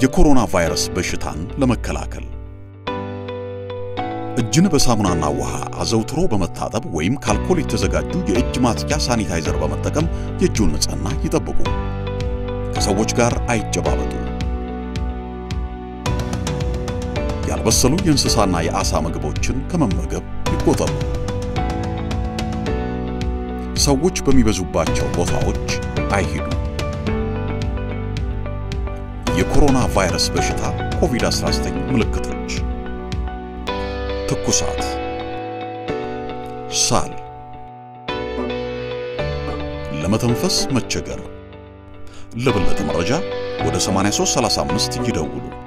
የኮሮና ቫይረስ በሽታን ለመከላከል እጅን በሳሙናና ውሃ አዘውትሮ በመታጠብ ወይም ከአልኮል የተዘጋጁ የእጅ ማጽጃ ሳኒታይዘር በመጠቀም የእጁን ንጽህና ይጠብቁ። ከሰዎች ጋር አይጨባበጡ። ያልበሰሉ የእንስሳና የዓሣ ምግቦችን ከመመገብ ይቆጠቡ። ሰዎች በሚበዙባቸው ቦታዎች አይሂዱ። የኮሮና ቫይረስ በሽታ ኮቪድ-19 ምልክቶች ትኩሳት፣ ሳል፣ ለመተንፈስ መቸገር። ለበለጠ መረጃ ወደ 8335 ይደውሉ።